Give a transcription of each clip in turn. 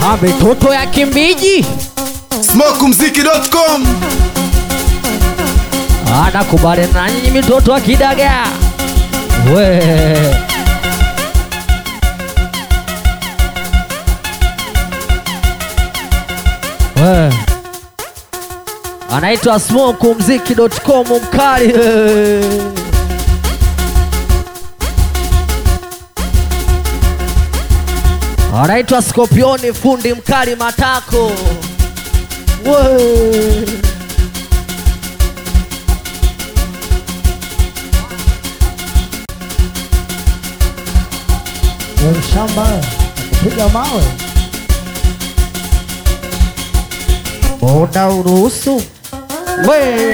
Ah, mitoto ya kimbiji smokumziki.com anakubali na nyinyi mitoto ya kidaga we we anaitwa smokumziki.com mkali anaitwa Skopioni fundi mkali matako we Wewe shamba kupiga mawe Una uruhusu we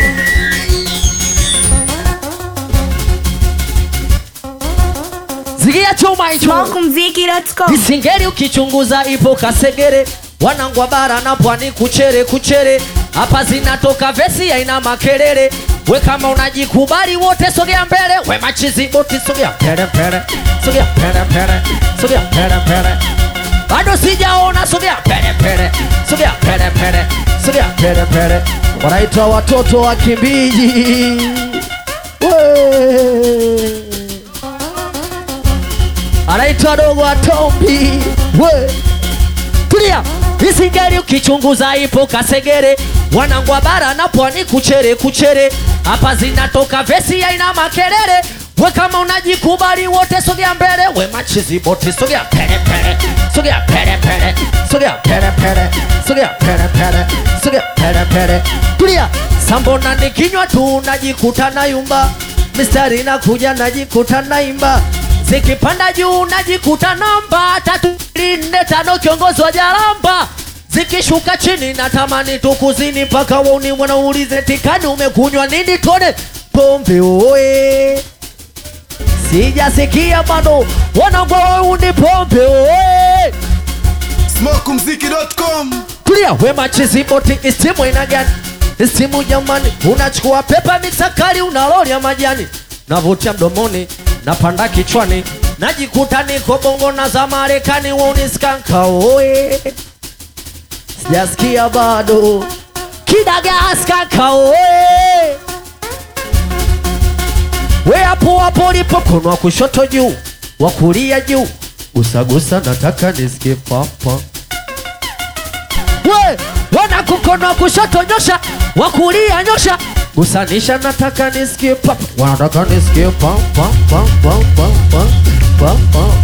zigia chuma hicho smokumziki.com Isingeri ukichunguza ipo Kasegere, wanangwa bara na pwani kuchere kuchere, hapa zinatoka vesi aina makelele. We kama unajikubali wote sogea mbele, we machizi boti sogea pere pere, sogea pere pere, sogea pere pere. Bado sijaona sogea pere pere, sogea pere pere, sogea pere pere. Wanaitwa watoto wa Kimbiji. We anaitwa dogo Atombi. We tulia, isingeri ukichunguza ipo Kasegere, wanangwa bara na pwani kuchere kuchere, hapa zinatoka vesi aina makelele. We kama unajikubali wote sogea mbele, we machizi boti sogea pere pere, sogea pere pere, sogea pere pere, sogea pere pere, sogea pere pere. Tulia, sambona nikinywa tu najikuta na yumba, mistari nakuja najikuta naimba zikipanda juu najikuta namba tatu nne tano kiongozi wa jaramba zikishuka chini natamani tukuzini mpaka wauni wanaulize tikani umekunywa nini tone pombe oe sijasikia bado wanagwa wauni pombe oe smokumziki.com tulia wema chiziboti istimu ina gani istimu jamani unachukua pepa mitakali unalolia majani navutia mdomoni napanda kichwani najikuta niko bongo na za marekani wauniskanka oe sijasikia bado kidagaskanka oe we hapo hapo ulipo mkono wa kushoto juu wa kulia juu gusagusa nataka nisikie papa we wana kukono wa kushoto nyosha wa kulia nyosha gusanisha nataka nisikie papa wanataka nisikie pam pam pam pam pam pam pam pam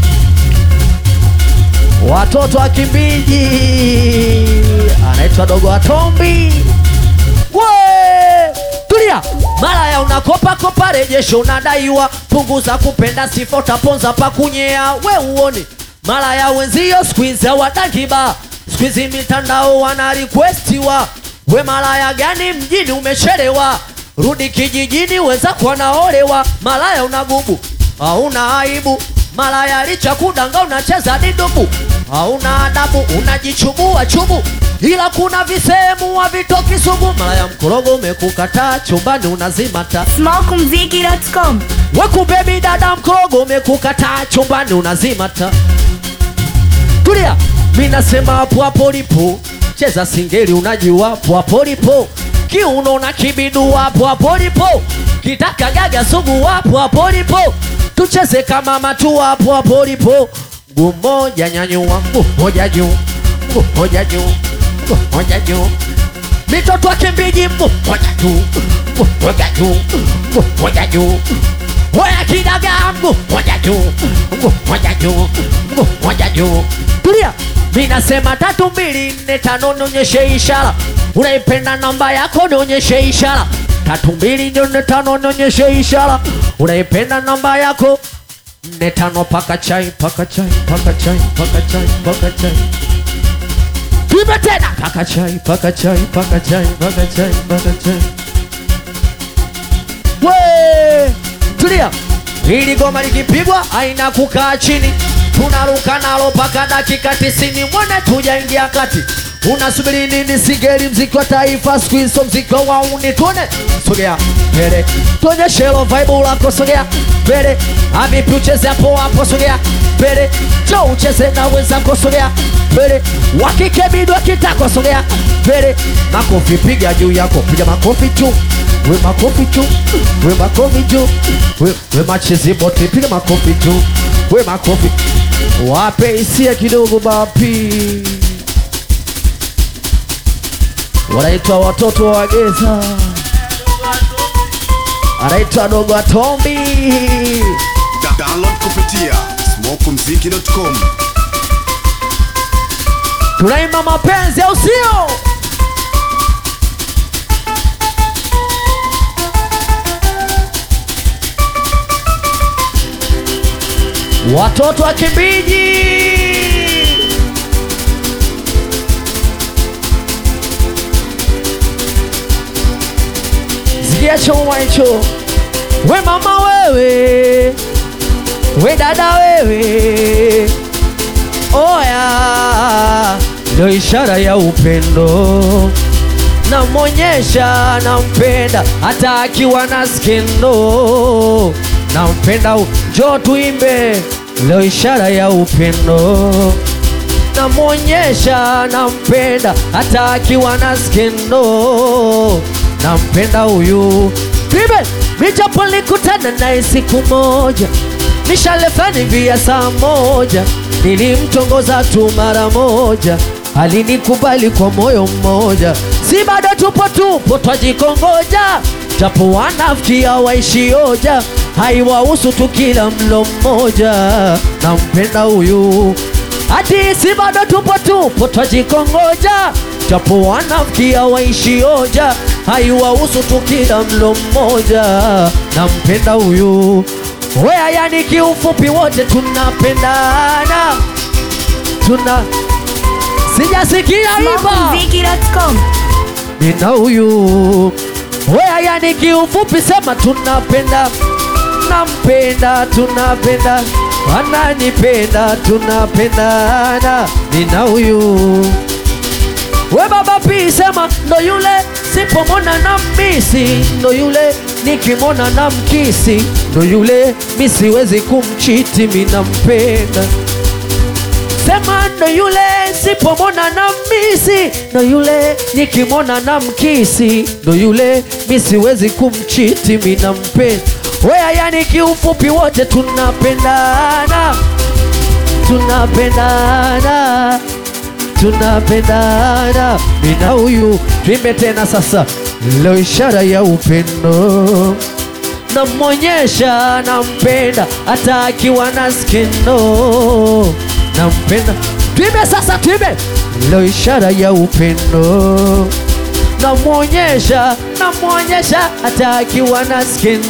watoto wa kimbiji anaitwa dogo atombi we tulia malaya unakopa kopa rejesho unadaiwa punguza kupenda sifa utaponza pakunyea we uoni malaya wenzio skuizi hawatakiba skuizi mitandao wana requestiwa we malaya gani mjini umechelewa rudi kijijini weza kuwa naolewa malaya unagubu hauna aibu malaya licha kudanga unacheza didubu hauna adabu unajichubua chubu ila kuna visehemu havitoki sugu malaya mkorogo umekukataa chumbani unazima taa smokumziki.com wakubebi dada mkorogo umekukataa chumbani unazima taa tulia mi nasema hapo hapo lipo cheza singeli unajua hapo hapo lipo kiuno na kibidu hapo hapo lipo kitaka gaga sugu hapo hapo lipo tucheze kama matu hapo hapo lipo mguu mmoja nyanyua mguu mmoja juu mguu mmoja juu mguu mmoja juu mitoto wa kimbiji mguu mmoja juu mguu mmoja juu mguu mmoja juu Oya kidaga mguu moja juu, mguu moja juu, mguu moja juu. Tulia, mi nasema tatu mbili nne tano, nionyeshe ishara. Unaipenda namba yako, nionyeshe ishara. Tatu mbili nne tano, nionyeshe ishara. Unaipenda namba yako nne tano, paka chai, paka chai, paka chai, paka chai, paka chai. Tuime tena, paka chai, paka chai, paka chai, paka chai, paka chai. We, tulia. Hili goma likipigwa aina kukaa chini, tunaruka nalo mpaka dakika tisini. Mwone tujaingia kati, unasubiri nini? Sigeli mziki wa taifa, siku hizo mziki wa wauni. Tuone, sogea mbele, tuonyeshe hilo vibe lako, sogea mbele. Amipi ucheze hapo hapo, sogea mbele jo ucheze na wenzako sogea mbele wakike bidi wakitako sogea mbele makofi piga juu yako piga makofi juu we makofi juu we makofi juu we, we machezi bote piga makofi juu we makofi wape hisia kidogo bapi wanaitwa watoto wa Wageza, anaitwa dogo Atombi. Da- download kupitia smokumziki.com Tunaimba mapenzi au sio? Watoto wa Kimbiji, sikia choma hicho. We mama wewe, we dada wewe, oya, ndo ishara ya upendo namwonyesha nampenda hata akiwa na skendo nampenda u- njoo tuimbe leo ishara ya upendo namwonyesha nampenda hata akiwa na skendo nampenda huyu tuimbe mijapo likutana naye siku moja mishale fulani vya saa moja nilimtongoza tu mara moja alinikubali kwa moyo mmoja si bado tupo tupo twajikongoja japo wanafikia waishioja haiwahusu tu kila mlo mmoja nampenda huyu hati si bado tupo tupo twajikongoja japo wanafikia waishioja haiwahusu tu kila mlo mmoja nampenda huyu wea yani kiufupi wote tunapendana tuna sijasikia iba Smokumziki.com. nina huyu wea yani kiufupi sema tunapenda nampenda tunapenda ananipenda tunapendana nina huyu we baba pi sema ndo yule sipomona na misi ndo yule nikimona na mkisi ndo yule misiwezi kumchiti minampenda sema ndo yule sipomona na misi ndo yule nikimwona na mkisi ndo yule misiwezi kumchiti minampenda wea yani kiufupi wote tunapendana tunapendana tunapendana mina huyu tuimbe tena sasa leo ishara ya upendo namwonyesha nampenda hata akiwa na skendo nampenda tuimbe sasa tuimbe leo ishara ya upendo namwonyesha namwonyesha hata akiwa na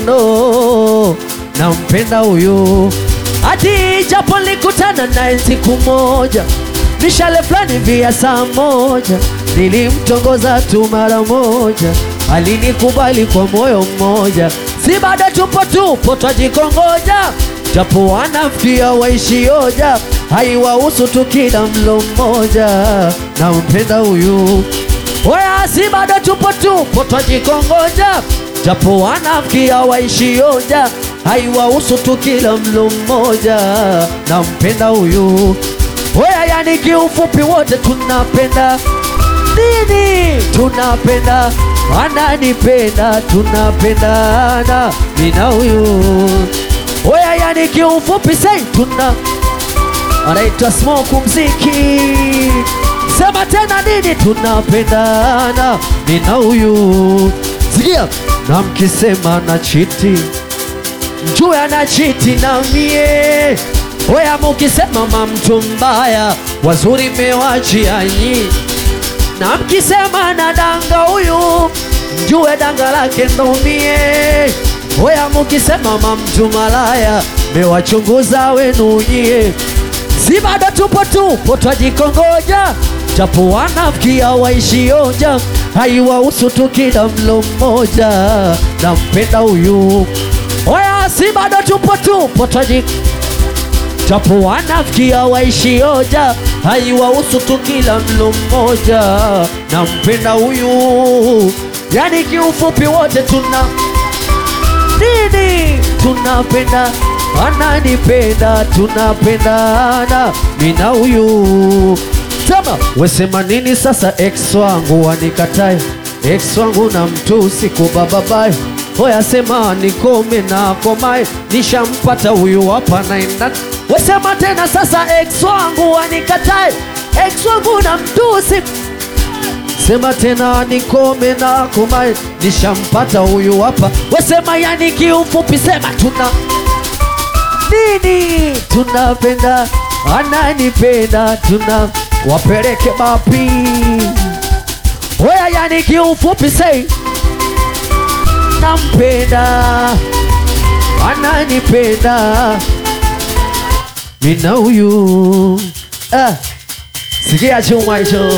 skendo nampenda huyu hati japo likutana naye siku moja mishale fulani vya saa moja nilimtongoza tu mara moja alinikubali kwa moyo mmoja si bado tupo tupo twajikongoja japo wanafikia waishioja haiwahusu tu kila mlo mmoja nampenda huyu Oya, si bado tupo tupo twajikongoja, japo wanafikia waishioja, haiwahusu tu kila mlo mmoja, nampenda huyu. Oya, yani kiufupi wote tunapenda nini? Tunapenda, ananipenda, tunapendana, mina huyu. Oya, yani kiufupi sei tuna anaitwa Smoke Mziki. Sema tena nini? Tunapendana mimi na huyu. Sikia, na mkisema na chiti mjue ana chiti na mie. Oya, mukisema mamtu mbaya wazuri mewachia nyi, na mkisema na danga huyu mjue danga lake ndo mie. Oya, mukisema mamtu malaya mewachunguza wenu nyie si bado tupo tupo twajikongoja, japo wanafikia waishioja, haiwahusu tu kila mlo mmoja, nampenda huyu. Oya, si bado tupo tupo twaji japo wanafikia waishioja, haiwahusu tu kila mlo mmoja, nampenda huyu. Yani kiufupi wote tuna nini tunapenda ananipenda tunapendana mina huyu sema wesema nini sasa ex wangu wanikatae ex wangu na mtu siku bababaye hoya sema nikome na komae nishampata huyu hapa naenda wesema tena sasa ex wangu wanikatae ex wangu na mtu siku sema tena nikome na komae nishampata huyu hapa wesema yani kiufupi sema tuna nini tunapenda ananipenda tuna wapeleke bapi Oya yani kiufupi sei nampenda ananipenda mina huyu ah, sikia chuma hicho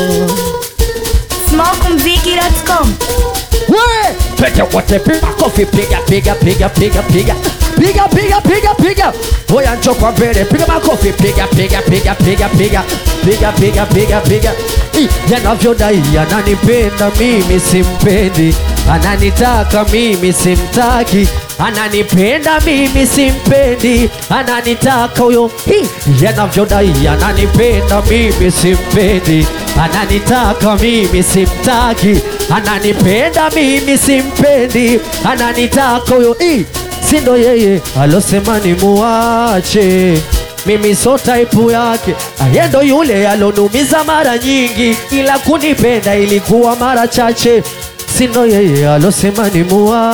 Smokemziki.com. We, twende wote piga kofi, piga piga piga piga piga piga piga piga piga. Oya njoo kwa mbele, piga makofi, piga piga piga piga piga piga piga piga piga. Ih, Yanavyodai ananipenda mimi simpendi, ananitaka mimi simtaki, ananipenda mimi simpendi, ananitaka huyo. Ih, Yanavyodai ananipenda mimi simpendi, ananitaka mimi simtaki, ananipenda mimi simpendi, ananitaka huyo. Ih, si ndo yeye alosema ni muache mimi so type yake aye ndo yule alonumiza mara nyingi ila kunipenda ilikuwa mara chache si ndo yeye alosema ni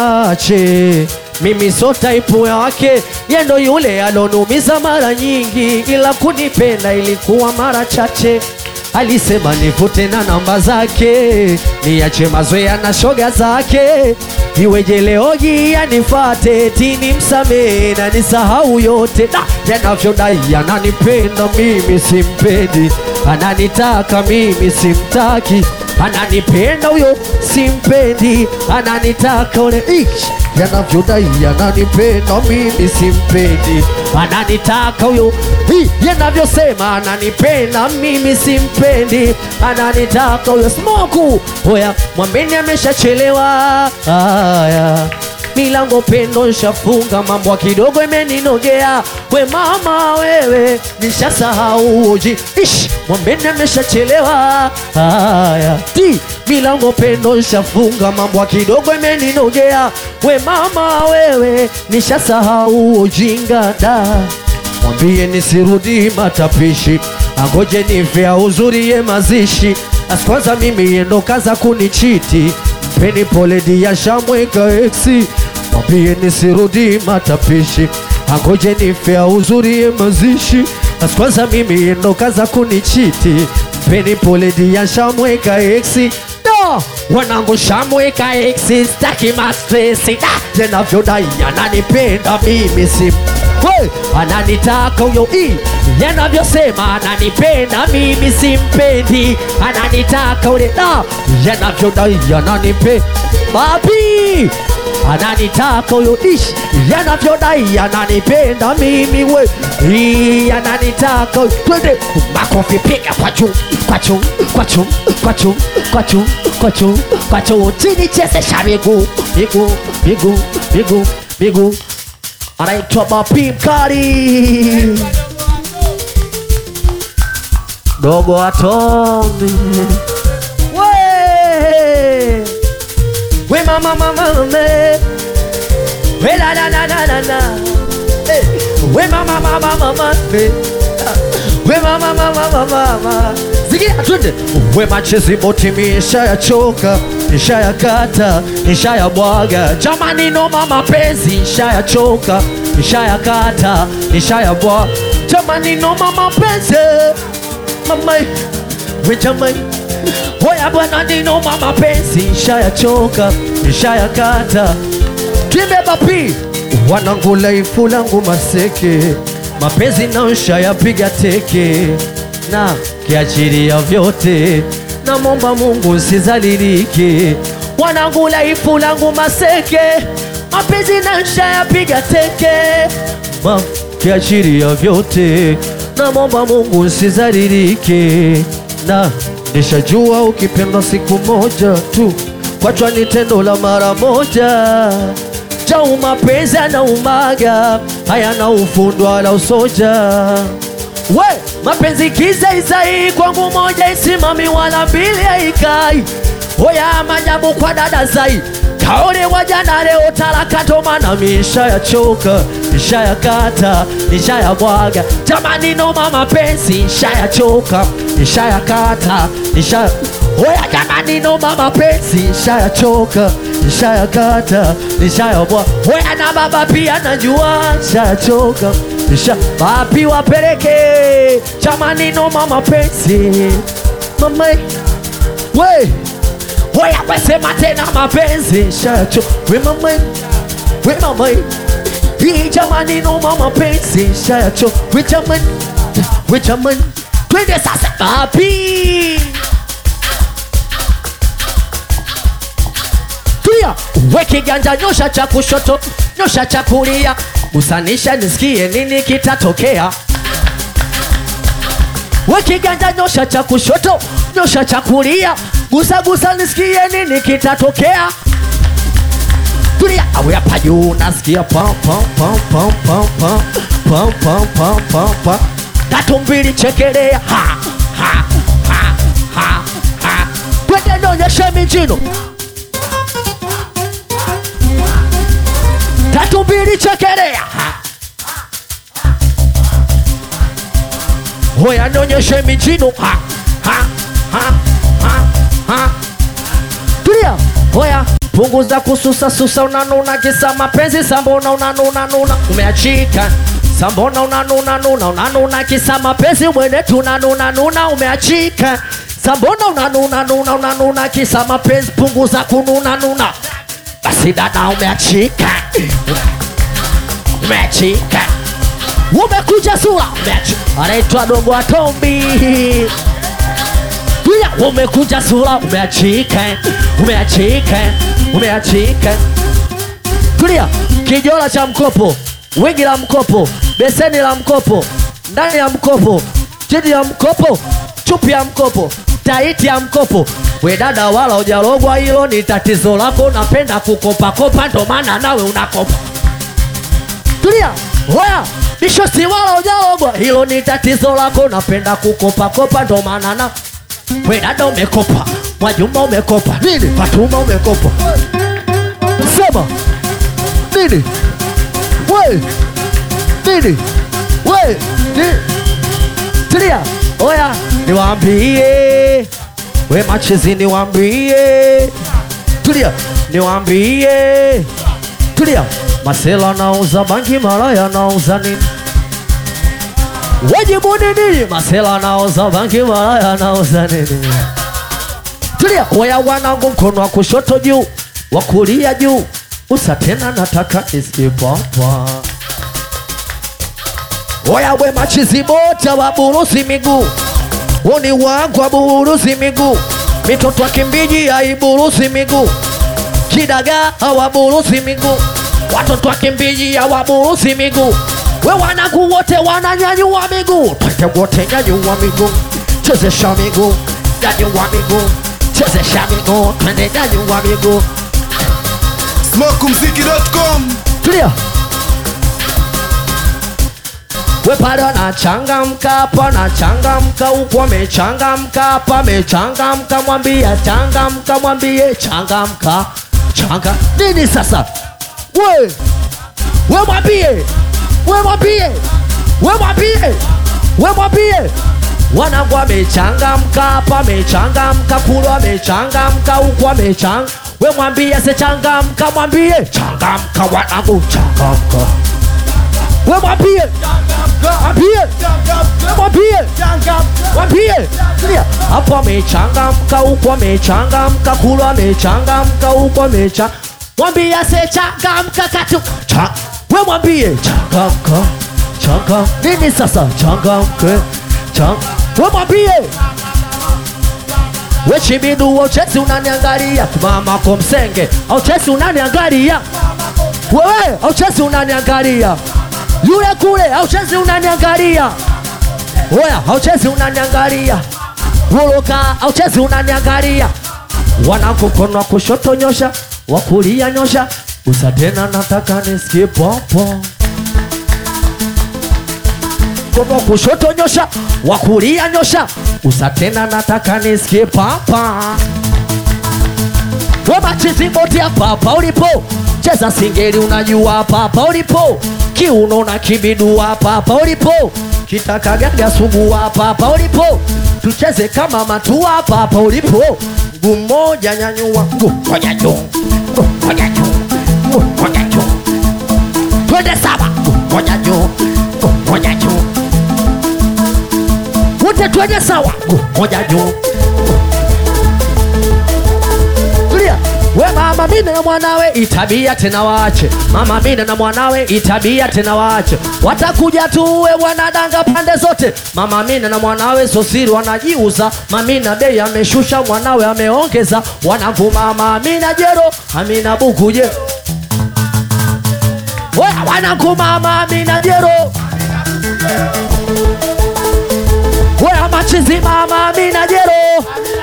muache mimi so type yake ye ndo yule alonumiza mara nyingi ila kunipenda ilikuwa mara chache alisema nivute na namba zake niache mazoea na shoga zake iweje leo hii anifate tini msamee na nisahau yote na yanavyodai ananipenda mimi simpendi ananitaka mimi simtaki ananipenda huyo simpendi ananitaka ule Ish! yanavyodai ananipenda mimi simpendi ananitaka huyo Hi! yanavyosema ananipenda mimi simpendi ananitaka huyo smoku oya mwambeni ameshachelewa aya milango pendo nshafunga mambo kidogo imeninogea we mama wewe nishasahau uji ish mwambeni ameshachelewa haya ti milango pendo nshafunga mambo kidogo imeninogea we mama wewe nishasahau ujinga da mwambie nisirudi matapishi angoje nivea uzuri ye mazishi asikwanza mimi yendo kaza kunichiti mpeni pole dia shamweka eksi mwambie nisirudi matapishi angoje nifea uzuri ye mazishi asikwanza mimi yendo kaza kunichiti mpeni pole dia shamweka eksi no wanangu shamweka eksi staki mastresi da yanavyodai ananipenda mimi si We, ananitaka huyo i yanavyosema ananipenda mimi simpendi ananitaka ule da yanavyodai ananipe babi ananitaka huyo ish yanavyodai ananipenda mimi we i ananitaka huyo. twende makofi piga kwa juu kwa juu kwa juu kwa juu kwa juu kwa juu kwa juu chini chezesha miguu miguu miguu miguu miguu anaitwa Bapi Mkali, dogo atomi we we mama mama me we la la la la la la Eh, we mama mama mama me we mama mama mama mama zigia twende we machezi boti nishayachoka nishayakata nishayabwaga jamani noma mapenzi nishayachoka nishayakata nishayabwaga jamani noma mapenzi mama we jamani Hoya bwana ninoma mapenzi nishayachoka nishayakata Twimbe bapi wanangu laifu langu maseke mapenzi naosha yapiga teke na kiachiria vyote namomba Mungu sizalilike wanangu laifu langu maseke mapenzi naosha yapiga teke ma kiachiria vyote namomba Mungu sizalilike na nishajua ukipendwa siku moja tu kwachwa ni tendo la mara moja After mapenzi yanaumaga, hayana ufundi wala usoja. We, mapenzi kizaizai kwangu moja isimami wala mbili haikai. Hoya majabu kwa dada zai kaole wajana leo talaka tomana misha ya choka misha ya kata misha ya bwaga jamani noma mapenzi misha ya choka misha ya kata misha ya Oya jamani noma mapenzi misha ya choka misha ya kata misha ya bwaga Oya na baba pia najua misha ya choka misha wapi wapeleke jamani noma mapenzi mama we Oya wesema tena mapenzi shacho we mama we mama hii jamani noma mapenzi shacho we jamani we jamani twende sasa papi tulia we kiganja nyosha cha kushoto nyosha cha kulia gusanisha nisikie nini kitatokea we kiganja nyosha cha kushoto nyosha cha kulia gusa gusa nisikie nini kitatokea tulia awe hapa juu nasikia pam pam pam pam pam pam pam pam pam pam pam tatu mbili chekelea ha ha ha ha ha twende nionyeshe mijino tatu mbili chekelea ha Hoya nionyeshe mijino ha ha ha ha ha Tulia Hoya punguza kususa susa unanuna kisa mapenzi sambona unanuna nuna umeachika sambona unanuna nuna unanuna kisa mapenzi mwene tunanuna nuna umeachika sambona unanuna nuna unanuna kisa mapenzi punguza kununa nuna basi dada umeachika umeachika umekuja sura umeachika anaitwa dogo wa Tombi pia umekuja sura umeachika umeachika umeachika tulia kijola cha mkopo wingi la mkopo beseni la mkopo ndani ya mkopo chini ya mkopo chupi ya mkopo taiti ya mkopo we dada wala ujalogwa hilo ni tatizo lako unapenda kukopakopa ndo maana nawe unakopa tulia hoya bishosi wala ujalogwa hilo ni tatizo lako unapenda kukopakopa ndo maana na we dada umekopa mwajuma umekopa nini fatuma umekopa sema nini we nini we ni tulia oya niwaambie we machizi niwaambie tulia niwaambie tulia masela nauza bangi malaya nauza nini wajibu ni nini masela nauza bangi malaya nauza nini tulia oya wanangu mkono wa kushoto juu wa kulia juu usa tena nataka nisipapa oya we machizi bota waburusi miguu uni wangu waburusi miguu mitoto akimbiji aiburusi miguu kidaga hawaburusi miguu watoto akimbiji hawaburusi miguu we wanangu wote wananyanyua miguu twende wote nyanyua miguu chezesha miguu nyanyua miguu chezesha miguu twende nyanyua miguu smokumziki.com tulia we pale wanachangamka hapa wanachangamka huku wamechangamka hapa wamechangamka mwambie changamka mwambie changamka changa nini sasa we we mwambie we mwambie we mwambie we mwambie wanangu wamechangamka hapa wamechangamka kule wamechangamka huku wamechanga we mwambie asechangamka mwambie changamka wanangu changamka we mwambie mwambie mwambie mwambie Tulia. hapo amechangamka huku amechangamka kule amechangamka huku amecha mwambie asechangamka katu cha we mwambie changamka changa nini sasa changamke chang we mwambie we chibidu auchesi unaniangalia mama komsenge auchesi unaniangalia wewe auchesi unaniangalia yule kule auchezi unaniangalia oya auchezi unaniangalia woloka auchezi unaniangalia wanangu mkono wa kushoto nyosha wa kulia nyosha usa tena nataka nisikie popo mkono wa kushoto nyosha wa kulia nyosha usa tena nataka nisikie papa wemachiziboti hapa hapa ulipo cheza singeli unajua hapa hapa ulipo kiuno na kibidu hapa hapa ulipo kitakagaga sugu hapa hapa ulipo tucheze kama matua hapa hapa ulipo mguu mmoja nyanyua mguu moja juu mguu moja juu mguu moja juu twende sawa mguu moja juu mguu moja juu wote twende sawa mguu moja juu Tulia. We mama Mina na mwanawe itabia tena waache, mama Mina na mwanawe itabia tena waache, watakuja tu we wanadanga pande zote. Mama Mina na mwanawe sosiri wanajiuza, mamina bei ameshusha, mwanawe ameongeza, wanavuma mama Amina jero, Amina buku jero, we wanakuma mama Amina jero, we amachizi mama Amina jero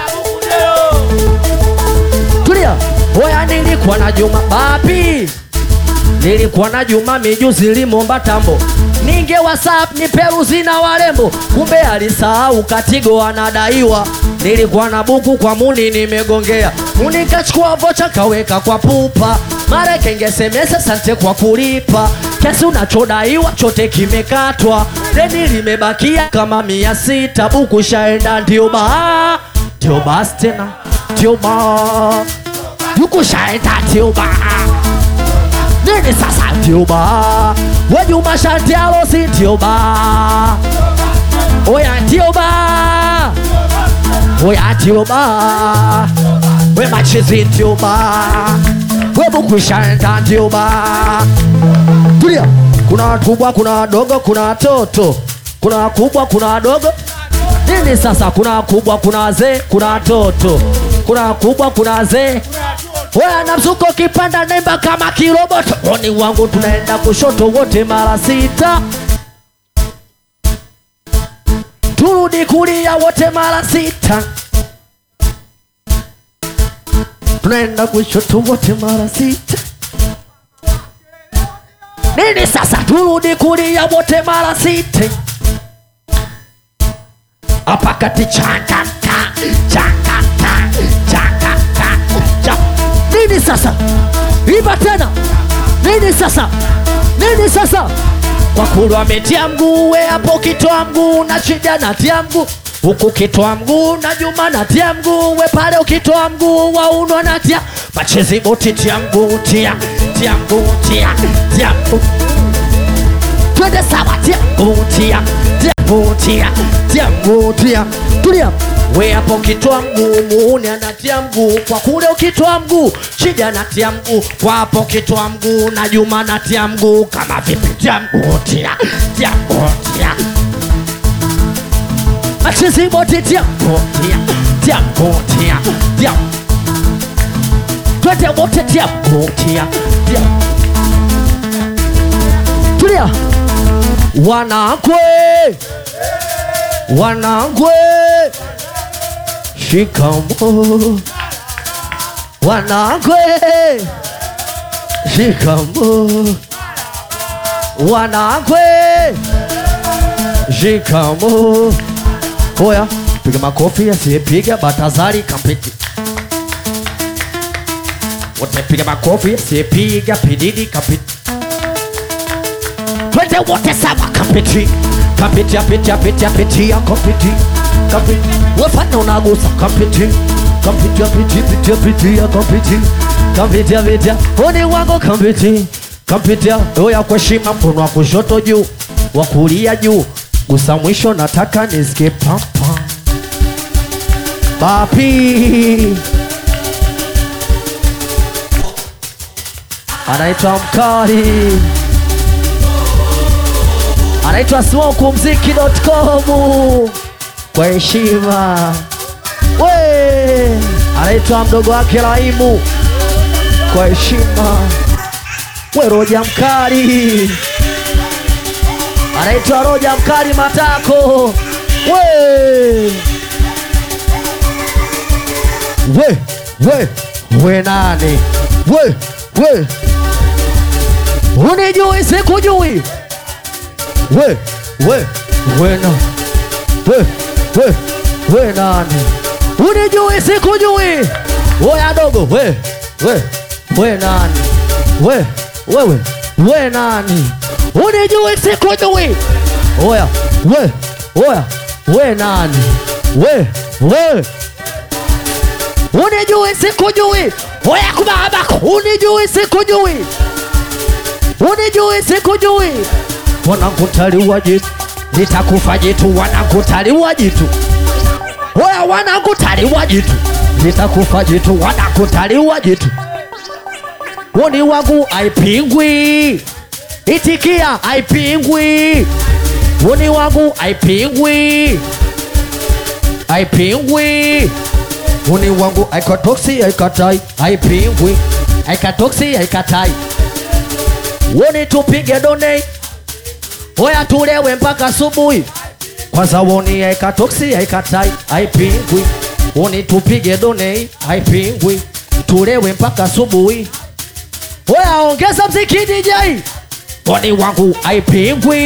tulia oya nilikuwa na juma bapi nilikuwa na juma mijuzi limomba tambo ninge whatsapp ni peruzi na warembo kumbe alisahau katigo anadaiwa nilikuwa na buku kwa muni nimegongea muni kachukua vocha kaweka kwa pupa mara kengesemesa sante kwa kulipa kesi unachodaiwa chote kimekatwa deni limebakia kama mia sita buku shaenda ndio baa ndio basi tena ndio baa yuko shaenda ndio baa nini sasa ndio baa wejuma shanti alosi ndio baa oya ndio baa oya ndio baa we machizi ndio baa we bukushanda ndio baa tulia kuna wakubwa kuna wadogo kuna watoto kuna wakubwa kuna wadogo nini sasa kuna wakubwa kuna wazee kuna watoto kuna wakubwa kuna wazee Wewe na mzuko kipanda nemba kama kiroboto oni wangu tunaenda kushoto wote mara sita turudi kulia wote mara sita tunaenda kushoto wote mara sita nini sasa turudi kulia wote mara sita hapa kati chakaka chakaka chakaka cha nini sasa iba tena nini sasa nini sasa kwa kulu ametia mguu we hapo kitoa mguu na shida natia mguu huku kitoa mguu na juma natia mguu we pale ukitoa mguu waunwa natia machezi boti tia mguu tia tia mguu tia tia mguu twende sawa tia mguu tia tia mguu tia tia mguu tia tulia we hapo ukitoa mguu muune anatia mguu kwa kule ukitoa mguu shida natia mguu kwa hapo ukitoa mguu na juma natia mguu kama vipi tia mguu tia tia mguu tia machizi boti tia mguu tia tia mguu tia tia twende wote tia mguu tia tia tulia wanakwe wanakwe shikamo wanakwe shikamo wanakwe shikamo oya piga makofi asiyepiga batazari kampiti wote piga makofi asiyepiga pididi kapiti twende wote sawa kapiti kapiti apiti apiti apiti ya kapiti kapiti wefanya unagusa kapiti kapiti apiti apiti apiti ya kapiti kapiti apiti oni wango kapiti kapiti oya kwa heshima mkono wa kushoto juu wa kulia juu gusa mwisho nataka nisikie papa papi anaitwa mkali anaitwa smokumziki.com kwa heshima we anaitwa mdogo wake Raimu kwa heshima we Roja Mkali anaitwa Roja Mkali Matako we we we we nani we we unijui sikujui we we we na we we we nani unijui sikujui oya dogo we we we nani we wewe we nani unijui sikujui oya we oya we nani we we unijui sikujui oya kubabako unijui sikujui unijui sikujui wanakutaliwa jitu litakufa jitu wanakutaliwa jitu oya wanakutaliwa jitu litakufa jitu wanakutaliwa jitu woni wangu aipingwi itikia aipingwi woni wangu aipingwi aipingwi woni wangu aikatoksi aikatai aipingwi aikatoksi aikatai woni tupige donate oya tulewe mpaka asubuhi kwanza woni aikatoksi aikatai aipingwi woni tupige donate aipingwi tulewe mpaka asubuhi oya ongeza mziki DJ woni wangu aipingwi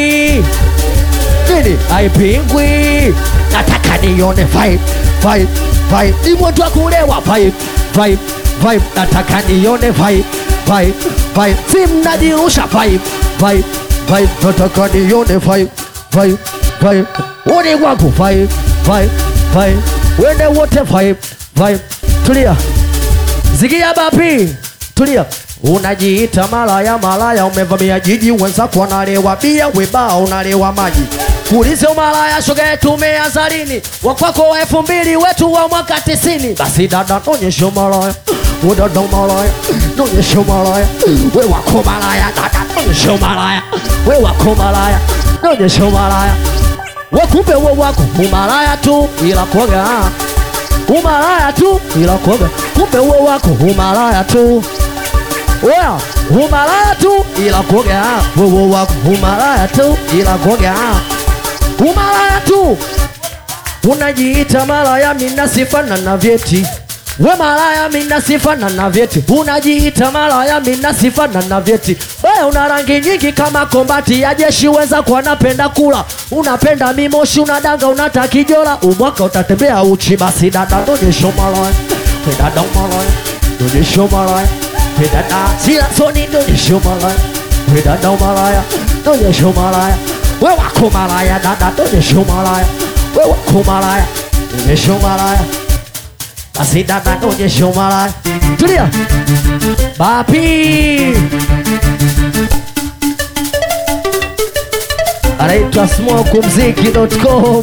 nini aipingwi nataka nione vibe vibe vibe ni mtu wa kulewa vibe vibe vibe nataka nione vibe vibe vibe si mnajirusha vibe vibe vibe nataka nione vibe vibe vibe uni wangu vibe vibe vibe wende wote vibe vibe tulia zigia bapi tulia unajiita malaya malaya umevamia jiji wenzako wanalewa bia weba unalewa maji kuulize umalaya shoga yetu umeanza lini wakwako wa elfu mbili wetu wa mwaka tisini basi dada nonyeshe umalaya we dada umalaya nonyeshe umalaya we wako malaya dada nonyeshe umalaya we wako malaya nonyeshe umalaya wakumbe we wako umalaya tu ila koga umalaya tu ila koga kumbe we wako umalaya tu Oya, umalaya tu ila koga wewe wako umalaya tu ila koga umalaya tu unajiita malaya mina sifana na vyeti we malaya mina sifana na vyeti unajiita malaya mina sifana na vyeti we una rangi nyingi kama kombati ya jeshi weza kwa napenda kula unapenda mimoshi unadanga unatakijola umwaka utatembea uchi basi dada nonyesho malaya we dada umalaya nonyesho malaya we dada sila soni nonyesho malaya we dada umalaya nonyesho malaya we wako malaya dada nonyesho malaya we wako malaya nonyesho malaya basi dada nonyesho malaya tulia bapi anaitwa smokumziki.com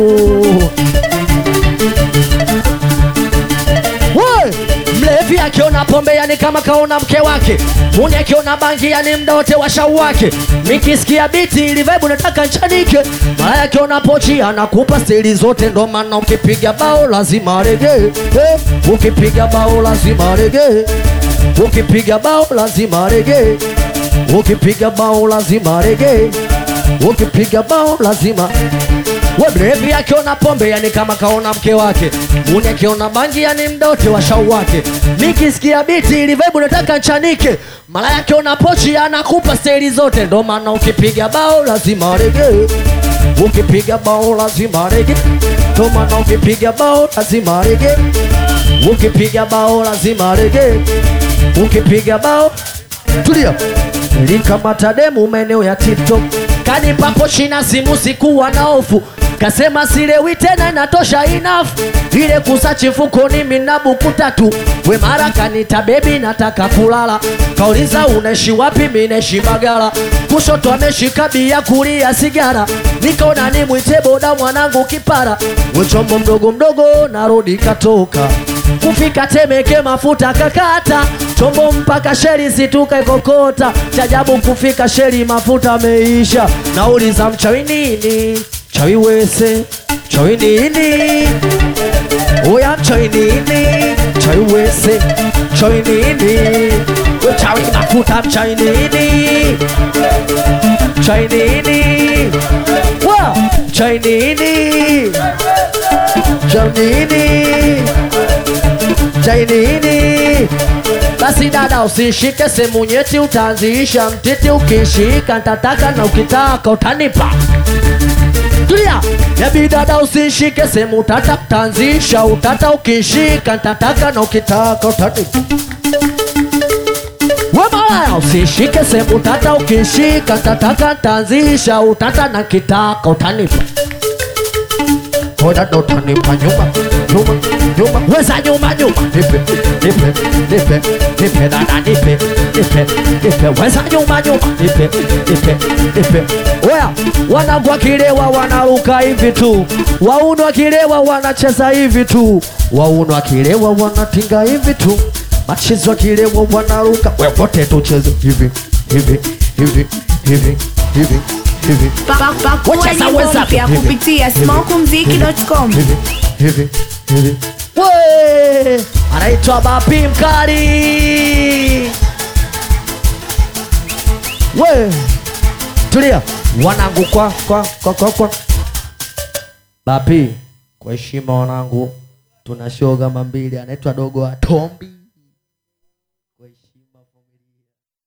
We, mlevi akiona pombe yani kama kaona mke wake muni akiona bangi yani mda wote wa shau wake nikisikia biti ili vibe nataka nchanike malaya akiona pochi anakupa stili zote ndo maana ukipiga bao lazima rege eh, ukipiga bao lazima rege ukipiga bao lazima rege ukipiga bao lazima rege ukipiga bao lazima we mlevi akiona pombe yani kama kaona mke wake muni akiona bangi yani mdote wa shau wake nikisikia biti ili vibe nataka nchanike malaya akiona pochi anakupa steli zote ndo maana ukipiga bao lazima rege ukipiga bao lazima rege ndo maana ukipiga bao lazima rege ukipiga bao lazima rege ukipiga bao tulia nilikamata demu maeneo ya tiktok kanipa pochi na simu sikuwa na hofu kasema silewi tena inatosha enough ile kusachi mfukoni mina buku tatu we mara kanita bebi nataka kulala kauliza unaishi wapi minaishi bagala kushoto ameshika bia kulia sigara nikaona nimwite boda mwanangu kipara wechombo mdogo mdogo narudi katoka kufika Temeke mafuta kakata chombo mpaka sheri situka ikokota chajabu kufika sheri mafuta ameisha nauliza mchawi nini chawi wese chawi nini oya mchawi nini chawi wese chawi nini we chawi mafuta mchawi nini chawi nini wa chawi nini chawi nini chawi nini basi dada usishike sehemu nyeti utaanzisha mtiti ukishika ntataka na ukitaka utanipa tulia yabi dada usishike sehemu tata utaanzisha utata ukishika ntataka na ukitaka utanipa Wemaya usishike sehemu tata ukishika tataka tanzisha utata na kitaka utanipa Oda ndo utanipa nyuma nyuma nyuma weza nyuma nyuma nipe nipe nipe nipe dada nipe nipe nipe weza nyuma nyuma nipe nipe nipe Oya wanangu wakilewa wanaruka hivi tu wauno wakilewa wanacheza hivi tu wauno wakilewa wanatinga hivi tu machizi wakilewa wanaruka we wote tucheze hivi hivi hivi hivi hivi hivi Pa- pa- Pakua Wacheza nyimbo wenzako. mpya kupitia smokumziki.com. hivi hivi hivi we anaitwa Bapi Mkali we tulia wanangu kwa kwa kwa kwa kwa Bapi kwa heshima wanangu tuna show kama mbili anaitwa dogo wa Tombi kwa heshima familia